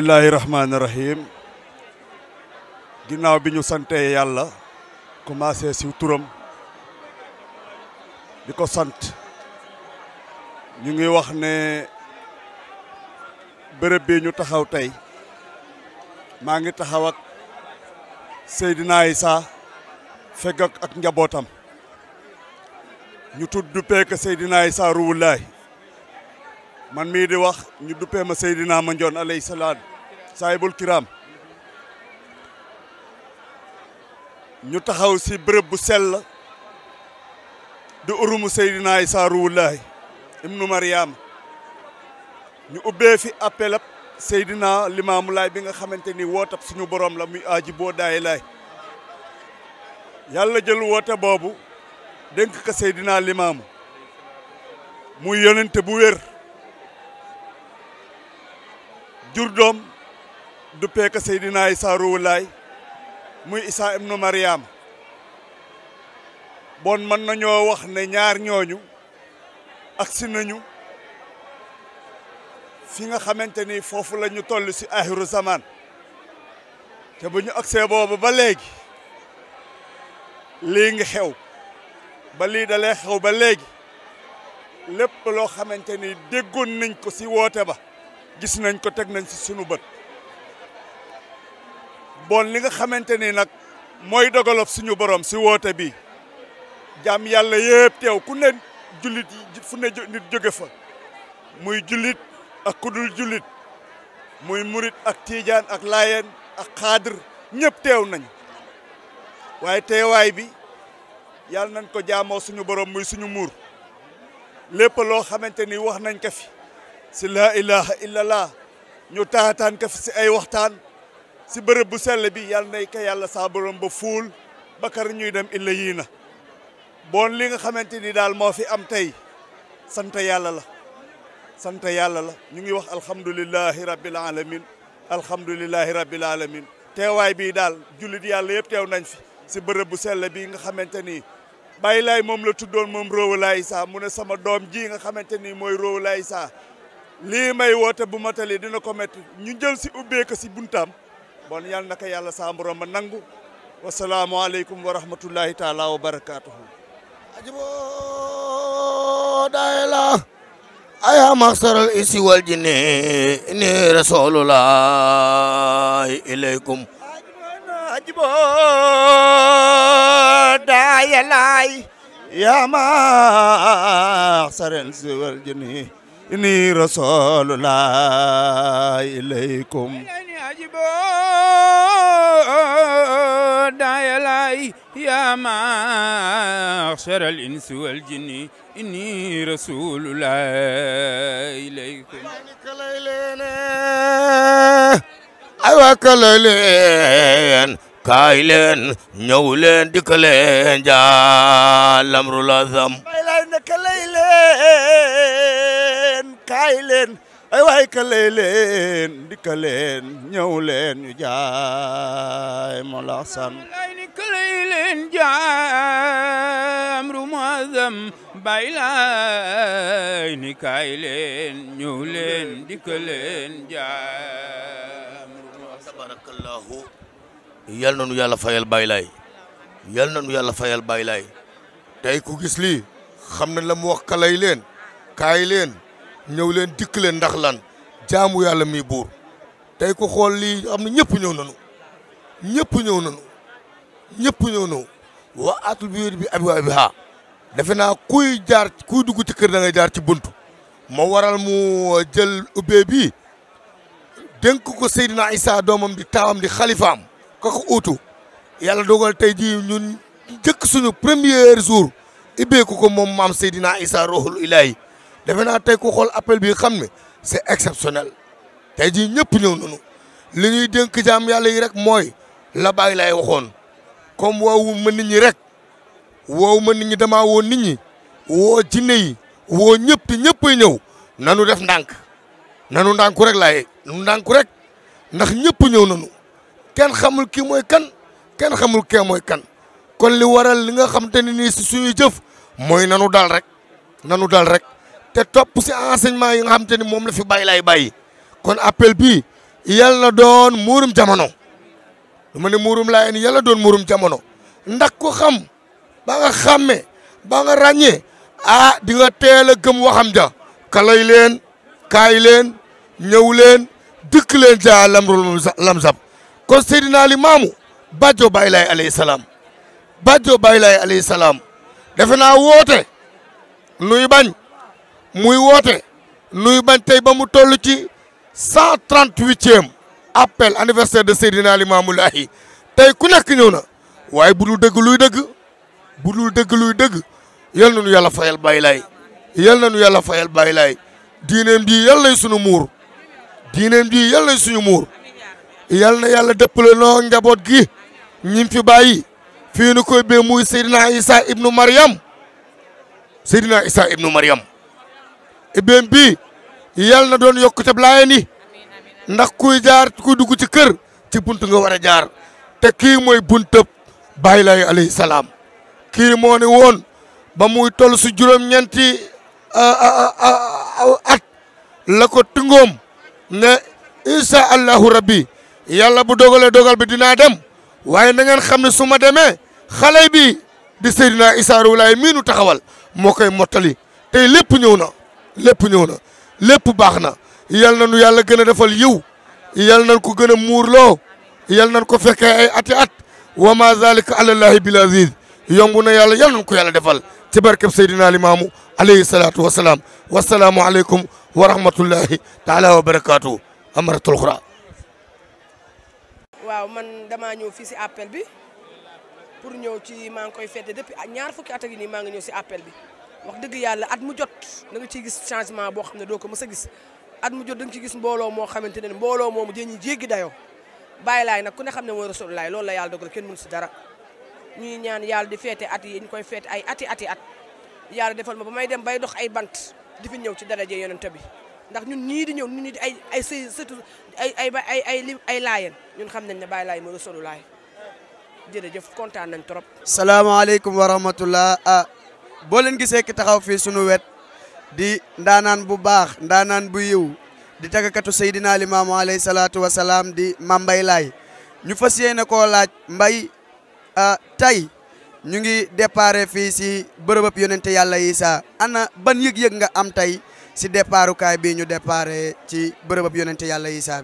bismillahi rahmaani rahim ginnaaw bi ñu sante yàlla commencé si turam di ko sant ñu ngi wax ne bërëb bi ñu taxaw tey maa ngi taxaw ak Seydina Issa fegg ak njabootam ñu tudd duppee ko Seydina Issa Ruwulaay man mii di wax ñu duppee ma Seydina Mandione alayhi salaam saahibul kiram ñu taxaw si bërëb bu sell di urumu Seydina Issa Ruwulaay ibnu Mariama ñu ubbee fi appel ab Seydina Limaamu Laay bi nga xamante ni wootab suñu borom la muy aaji boo daay laay yàlla jël woote boobu dénk ko Seydina Limaamu muy yonente bu wér jur doom duppee ko Seydina Issa Ruwulaay muy Issa ibnu Mariama bon mën nañoo wax ne ñaar ñooñu agsi nañu fi nga xamante ni foofu la ñu toll si axiru zaman te bu ñu agsee boobu ba léegi lii ngi xew ba lii dalee xew ba léegi lépp loo xamante ni déggoon nañ ko si woote ba gis nañ ko teg nañ si sunu bët bon li nga xamante ni nag mooy dogalob suñu borom si woote bi jàmm yàlla yëpp teew ku ne jullit fu ne nit jóge fa muy jullit ak kudul jullit muy murit ak tiijaan ak laayeen ak xaadir ñëpp teew nañ waaye teewaay bi yàlla nañ ko jaamoo suñu borom muy suñu muur lépp loo xamante ni wax nañ ko fi si laa ilaha illallah ñu taataan ko fi si ay waxtaan si bërëb bu sell bi yàlla nay ko yàlla saa borom ba fuul bakar ñuy dem illa yii na bon li nga xamante ni daal moo fi am tey sant yàlla la sant yàlla la ñu ngi wax alhamdulilahi rabbil alamin alhamdulilahi rabbil alamin teewaay bii daal jullit yàlla yëpp teew nañ fi si bërëb bu sell bi nga xamante ni bàyyi laay moom la tuddoon moom Ruwulaay Issa mu ne sama doom ji nga xamante ni mooy Ruwulaay Issa lii may woote bu matali dina ko métti ñu jël si ubbee ko si buntaam bon yàlla na ko yàlla saa borom ma nangu wasalaamualeykum wa rahmatullahi taala wa barakaatuhu ajibo daayela aya maxsaral isi wal jinni ni rasulullah ilaykum ajibo daayelay ya maxsaral isi wal jinni ni rasulullah ilaykum ajibo daayelay يا معشر الإنس والجن إني رسول الله إليكم aywa kale leen kaay leen ñëw leen dikk leen jaalamru lazam bay lay ne kalay leen kaay leen ay waay kalay leen dikka leen ñëw leen ñu jaay mo la san كليل جامر معظم بايلين كايلين نيولين ديكلين جامر tabarakallahu yal na nu yàlla fayal baylaay yal na nu yàlla fayal baylaay tey ku gis lii xam na la mu wax kalay leen kaay leen ñëw leen dikk leen ndax lan jaamu yàlla mi buur tey ku xool lii xam ne ñëpp ñëw nañu ñëpp ñëw nañu ñëpp ñëw nañu wa atul bi bi abi wa bi ha defe naa kuy jaar kuy dugg ci kër da ngay jaar ci buntu moo waral mu jël ubbee bi dénk ko Seydina Issa doomam di taawam di xalifaam ka ko uutu yàlla dogal tey jii ñun jëkk suñu premier jour ibbeeku ko moom maam Seydina Issa rohul ilahi defe naa tey ku xool appel bi xam ne c'est exceptionnel tey jii ñëpp ñëw nañu li ñuy dénk jaam yàlla yi rek mooy la bàyyi lay waxoon comme woowu ma nit ñi rek woowu ma nit ñi damaa woo nit ñi woo jinne yi woo ñëpp te ñëppay ñëw nanu def ndànk nanu ndànku rek laay nanu ndànku rek ndax ñëpp ñëw nanu kenn xamul kii mooy kan kenn xamul kee mooy kan kon li waral li nga xam te ne nii si suñuy jëf mooy nanu dal rek nanu dal rek te topp si enseignement yi nga xam te ni moom la fi bàyyi laay bàyyi kon appel bii yal na doon muurum jamono lu ma ne muurum laayeen yal na doon muurum jamono ndax ku xam ba nga xàmme ba nga ràññee ah di nga teel a gëm waxam ja kalay leen kaay leen ñëw leen dëkk leen ja lamrul lamsab kon Seydina Limaamu bàjjo Baay Laay alayhi salaam bàjjo Baay Laay alayhi salaam defe naa woote nuy bañ muy woote nuy bañ tey ba mu toll ci cent trente huitième appel anniversaire de Seydina Limaamu Laahi tey ku nekk ñëw na waaye bu dul dëgg luy dëgg bu dul dëgg luy dëgg yal na nu yàlla fayal Baay Laay yal na nu yàlla fayal Baay Laay diineem ji yal nay sunu muur diineem ji yal nay suñu muur yal na yàlla dëppale noo njaboot gi ñim fi bàyyi fii nu koy bee muy Seydina Isa ibnu Maryam Seydina Isa ibnu Maryam ibéem bii yal na doon yokkute laayeen yi ndax kuy jaar kuy dugg ci kër ci bunt nga war a jaar te kii mooy buntab Baay Laay alayhi salaam kii moo ne woon ba muy toll si juróom-ñeenti at la ko tungoom ne incha allahu rabbi yàlla bu dogalee dogal bi dinaa dem waaye na ngeen xam ne su ma demee xale bi di Seydina Issa Rouhou Laye mii nu taxawal moo koy mottali tey lépp ñëw na lépp ñëw na lépp baax na yal na nu yàlla gën a defal yiw yal nañ ko gën a muurloo yal nañ ko fekkee ay ati at wa ma zalika alallahi bil aziz yomb na yàlla yal nañ ko yàlla defal ci barkeb Seydina Limaamu alayhi salaatu wa salaam wasalaamu aleykum wa rahmatullahi taala wa barakaatu amaratul xura waaw man damaa ñëw fii si appel bi pour ñëw ci maa ngi koy fête depuis ñaar fukki at ak nii maa ngi ñëw si appel bi wax dëgg yàlla at mu jot da nga ciy gis changement boo xam ne doo ko mës a gis at mu jot da nga ciy gis mbooloo moo xamante ne mbooloo moomu dañuy jéggi dayoo Baay Laay nag ku ne xam ne mooy Rasulullah loolu la yàlla dogal kenn mënu si dara ñuy ñaan yàlla di feete at yi ñu koy feete ay ati ati at yàlla defal ma ba may dem bay dox ay bant di fi ñëw ci daraje yonent bi ndax ñun ñii di ñëw ñun ñii di ay ay sëy surtout ay ay ay ay li ay laayeen ñun xam nañ ne Baay Laay mooy Rasulullah jërëjëf kontaan nañ trop. salaamaaleykum wa rahmatullah ah boo leen gisee ki taxaw fii sunu wet di ndaanaan bu baax ndaanaan bu yiw di tagakatu Seydina Limaamu alayhi salaatu wa salaam di Mame Mbaye Laye ñu fas yéene koo laaj mbay ah tey ñu ngi déparé fii si bërëbëb yonente yàlla Isa ana ban yëg-yëg nga am tey si départukaay bii ñu déparé ci bërëbëb yonente yàlla Isa bi.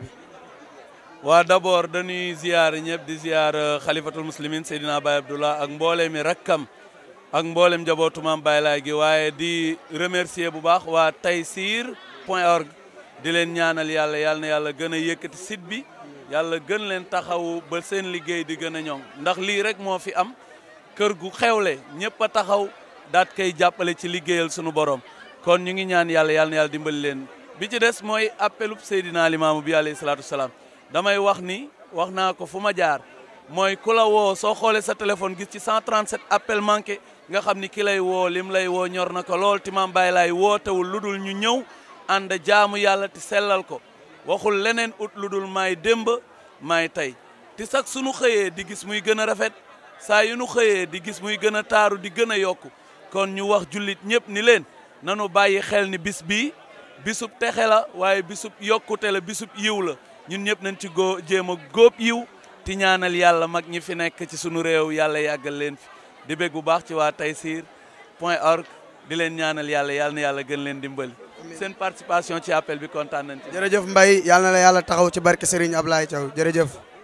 waa d'abord dañuy ziar ñëpp di ziar xalifatul muslimin Seydina Baye Abdullah ak mboolem mi rakkam ak mboolem njabootu Mame Baye Laye gi waaye di remercier bu baax waa Taysir point org di leen ñaanal yàlla yàlla na yàlla gën a yëkkati site bi yàlla gën leen taxawu ba seen liggéey di gën a ñoŋ ndax lii rek moo fi am kër gu xewle ñëpp a taxaw daat koy jàppale ci liggéeyal sunu borom kon ñu ngi ñaan yàlla yàlla na yàlla dimbali leen bi ci des mooy appelub Seydina Limaamu bi alayhi salaatu wasalaam damay wax ni wax naa ko fu ma jaar mooy ku la woo soo xoolee sa téléphone gis ci 137 appel manqué nga xam ni ki lay woo lim lay woo ñor na ko lool ti Mame Baye Laye wootewul lu dul ñu ñëw ànd jaamu yàlla ti sellal ko waxul leneen ut lu dul maay démb maay tey ti sax sunu xëyee di gis muy gën a rafet saa yu nu xëyee di gis muy gën a taaru di gën a yokku kon ñu wax jullit ñëpp ni leen nanu bàyyi xel ni bis bii bisub texe la waaye bisub yokkute la bisub yiw la ñun ñëpp nañ ci góo jéem a góob yiw ti ñaanal yàlla mag ñi fi nekk ci sunu réew yàlla yàggal leen fi di bég bu baax ci waa Taysir point org di leen ñaanal yàlla yàlla na yàlla gën leen dimbali seen participation ci appel bi kontaan nañ ci jërëjëf Mbaye yàlla na la yàlla taxaw ci barke Serigne Ablaye Thiaw jërëjëf.